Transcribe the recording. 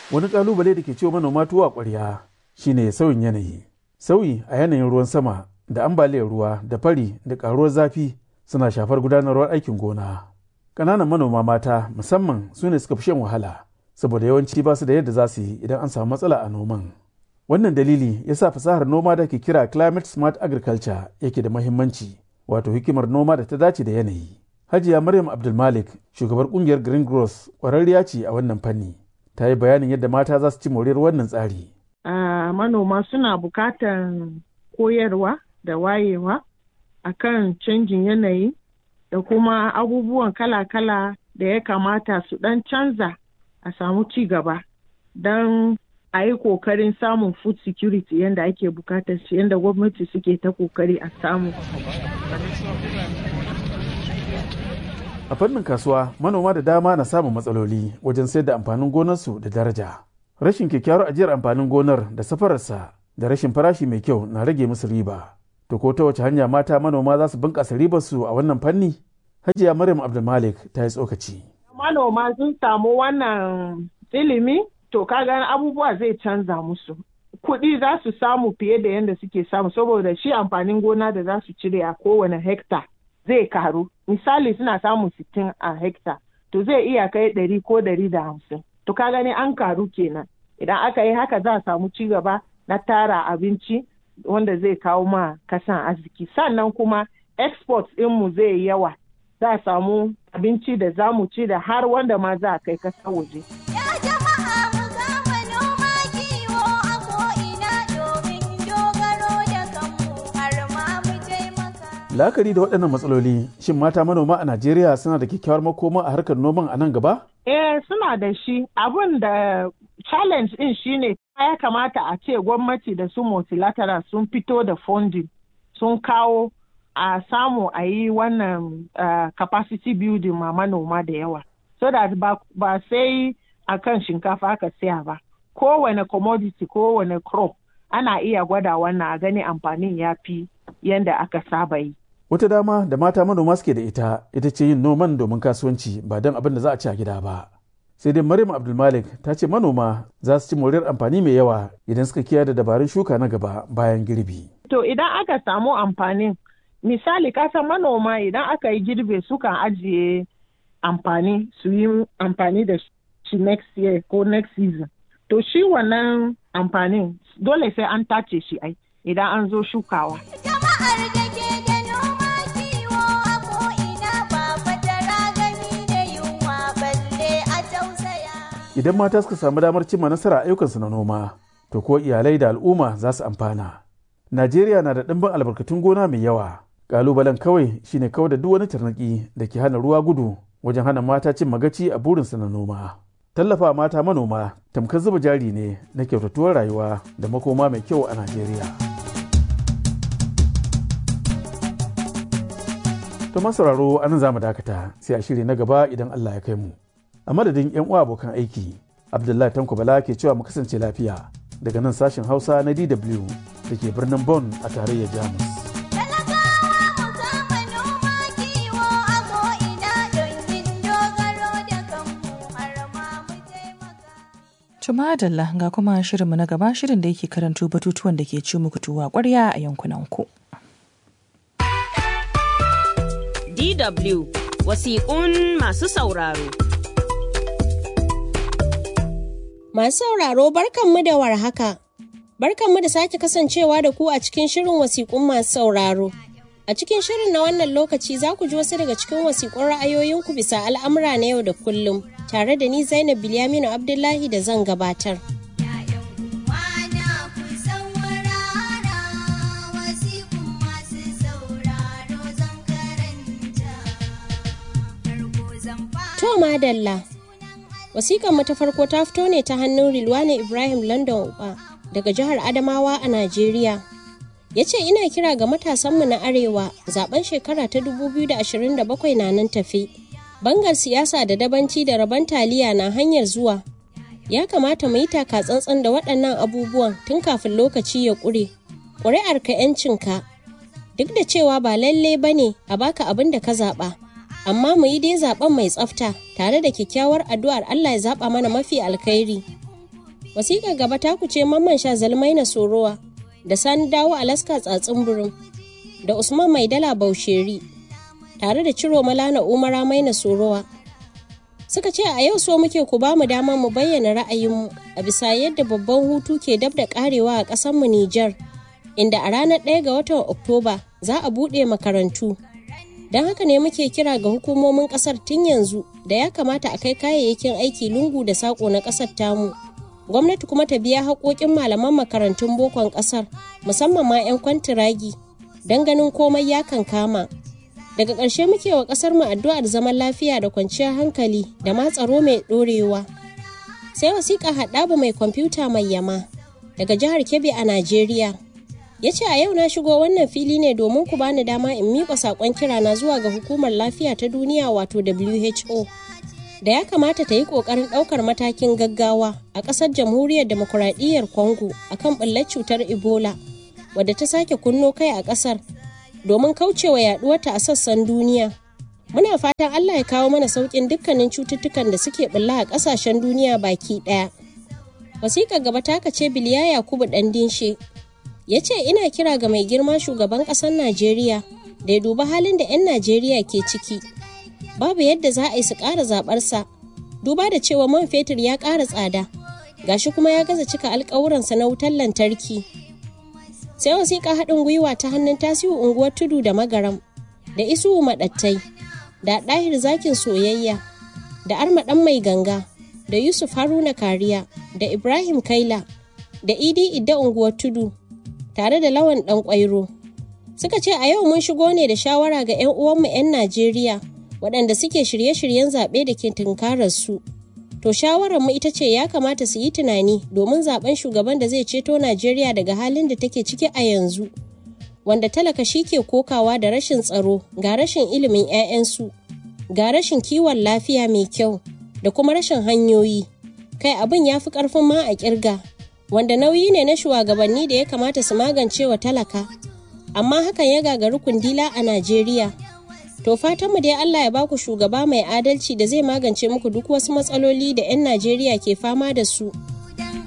Wani ƙalubale da ke ciwo manoma tuwa ƙwarya shine sauyin yanayi. Sauyi a yanayin ruwan sama da ambaliyar ruwa da fari da ƙaruwar zafi suna shafar gudanarwar aikin gona. Ƙananan manoma mata musamman su ne suka fi shan wahala saboda yawanci ba su da yadda za su yi idan an samu matsala a noman. Wannan dalili ya sa fasahar noma da ke kira climate smart agriculture yake da mahimmanci wato hikimar noma da ta dace da yanayi. Hajiya Maryam Abdulmalik shugabar kungiyar Green Growth ƙwararriya ce a wannan fanni. Ta yi bayanin yadda mata za su ci moriyar wannan tsari. Uh, manoma suna bukatar koyarwa da wayewa akan canjin yanayi da kuma abubuwan kala-kala da ya kamata su ɗan canza a samu ci gaba don a yi kokarin samun food security yadda ake bukatar shi yadda gwamnati suke ta kokari a samu. A fannin kasuwa manoma da dama na samun matsaloli wajen sayar da amfanin gonarsu da daraja. Rashin kyakkyawar ajiyar amfanin gonar da safararsa da rashin farashi mai kyau na rage musu riba. To ko ta wace hanya mata manoma za su bunƙasa ribarsu a wannan fanni? Hajiya Maryam Abdulmalik ta yi tsokaci. Manoma sun samu wannan ilimi to kaga abubuwa zai canza musu. Kuɗi za su samu fiye da yadda suke samu saboda shi amfanin gona da za su cire a kowane hekta zai karu. Misali suna samun sittin a hekta to zai iya kai ɗari ko ɗari da hamsin. To ka gani an karu kenan. Idan aka yi haka za a samu ci gaba na tara abinci wanda zai kawo ma kasan arziki. Sannan kuma export ɗinmu zai yi yawa. Za a samu abinci da za mu ci da har wanda ma za a kai kasa waje. La'akari da waɗannan matsaloli, shin mata manoma a Najeriya suna da kyakkyawar makoma a harkar noman a nan gaba? Eh suna da shi. Abin da challenge ɗin shine ya kamata a ce gwamnati da su multilateral sun fito da funding sun kawo a samu a yi wannan uh, capacity building ma manoma da yawa. So that ba, ba sai a kan shinkafa aka siya ba. Kowane commodity, kowane crop ana iya gwada wannan a gani amfanin ya fi yadda aka saba yi. Wata dama da mata manoma suke da ita ita ce yin noman domin kasuwanci ba don abin da za a ci a gida ba. Sai dai Maryam Abdulmalik ta ce manoma za su ci moriyar amfani mai yawa idan suka kiyaye da dabarun shuka na gaba bayan girbi. To idan aka samu amfanin misali kasan manoma idan aka yi girbe sukan ajiye amfani su yi amfani da shi next year ko next season. To shi wannan amfanin dole sai an tace shi ai idan an zo shukawa. Idan mata suka samu damar cimma nasara ayyukansu na noma, to ko iyalai da al'umma za su amfana. Najeriya na da ɗimbin albarkatun gona mai yawa. Ƙalubalen kawai shine kawai da duk wani tarnaƙi da ke hana ruwa gudu wajen hana mata cin magaci a burinsu na noma. Tallafa mata manoma tamkar zuba jari ne na kyautatuwar rayuwa da makoma mai kyau a Najeriya. To masauraro anan za mu dakata sai a shiri na gaba idan Allah ya kai mu. A madadin 'yan uwa abokan aiki, Abdullahi Tanko Bala ke cewa mu kasance lafiya daga nan sashen Hausa na DW da ke birnin Bonn a tarayyar Jamus. Tumadalla ga kuma shirinmu na gaba shirin da yake karanto batutuwan da ke ci muku tuwa ƙwarya a yankunanku. DW wasiƙun masu sauraro. Masu sauraro barkanmu da warhaka. Barkanmu da sake kasancewa da ku a cikin shirin wasiƙun masu sauraro. A cikin shirin na wannan lokaci za ku ji wasu daga cikin wasiƙun ra'ayoyinku bisa al'amura na yau da kullum. tare da ni Zainab Bilyaminu Abdullahi da zan gabatar. To madalla. Wasiƙan mu ta farko ta fito ne ta hannun Rilwane Ibrahim London Uba daga jihar Adamawa a Najeriya. Ya ce ina kira ga matasanmu na Arewa zaben shekara ta 2027 na nan tafi. bangar siyasa da dabanci da rabon taliya na hanyar zuwa ya kamata mu yi taka tsantsan da waɗannan abubuwan tun kafin lokaci ya ƙure ƙuri'ar ka ‘yancinka duk da cewa ba lalle ba ne a baka abin da ka zaɓa amma mu yi dai zaɓen mai tsafta tare da kyakkyawar addu'ar Allah ya zaɓa mana mafi alkhairi Wasiƙar gaba ta kuce mamman sha zalmai na sorowa da sani dawo alaska tsatsin burin da usman maidala bausheri tare da ciro malana umara mai na sorowa suka ce a yau so muke ku ba mu dama mu bayyana ra'ayinmu a bisa yadda babban hutu ke dab da karewa a ƙasarmu Nijar, inda a ranar 1 ga watan Oktoba za a buɗe makarantu. Don haka ne muke kira ga hukumomin ƙasar tun yanzu da ya kamata a kai kayayyakin aiki lungu da saƙo na ƙasar tamu. Gwamnati kuma ta biya haƙoƙin malaman makarantun bokon ƙasar, musamman ma 'yan kwantiragi, don ganin komai ya kankama. daga ƙarshe muke wa ƙasar mu addu'ar zaman lafiya da kwanciyar hankali da ma tsaro mai ɗorewa sai wasiƙa haɗabu mai kwamfuta mai yama daga jihar kebbi a najeriya ya ce a yau na shigo wannan fili ne domin ku bani dama in miƙa saƙon kirana zuwa ga hukumar lafiya ta duniya wato who da ya kamata ta yi ƙoƙarin ɗaukar matakin gaggawa a ƙasar jamhuriyar demokuraɗiyyar congo akan ɓullar cutar ebola wadda ta sake kunno kai a ƙasar domin kaucewa yaduwarta a sassan duniya. Muna fatan Allah ya kawo mana sauƙin dukkanin cututtukan da suke bulla a ƙasashen duniya baki ɗaya. Wasiƙar gaba ta ce Biliya Yakubu ɗan dinshe. Ya ce ina kira ga mai girma shugaban ƙasar Najeriya da ya duba halin da 'yan Najeriya ke ciki. Babu yadda za a yi su ƙara zaɓarsa. Duba da cewa man fetur ya ƙara tsada. Gashi kuma ya gaza cika alƙawuransa na wutar lantarki. sai wasiƙa haɗin gwiwa ta hannun tasiru unguwar tudu da magaram da isu maɗattai da ɗahir zakin soyayya da arma ɗan mai ganga da yusuf haruna kariya da ibrahim kaila da idi idda unguwar tudu tare da lawan ɗan ƙwairo suka ce a yau mun shigo ne da shawara ga 'yan uwanmu 'yan najeriya waɗanda suke shirye-shiryen zaɓe da ke tunkarar su To shawararmu ita ce ya kamata su yi tunani domin zaben shugaban da zai ceto Najeriya daga halin da take ciki a yanzu. Wanda talaka shi ke kokawa da rashin tsaro ga rashin ilimin 'ya'yansu, ga rashin kiwon lafiya mai kyau da kuma rashin hanyoyi. Kai abin ya fi ƙarfin ma a ƙirga, wanda nauyi ne na shugabanni da ya kamata su magance wa talaka. Amma hakan ya gagari kundila a Najeriya. To fatanmu dai Allah ya baku shugaba mai adalci da zai magance muku duk wasu matsaloli da 'yan Najeriya ke fama da su.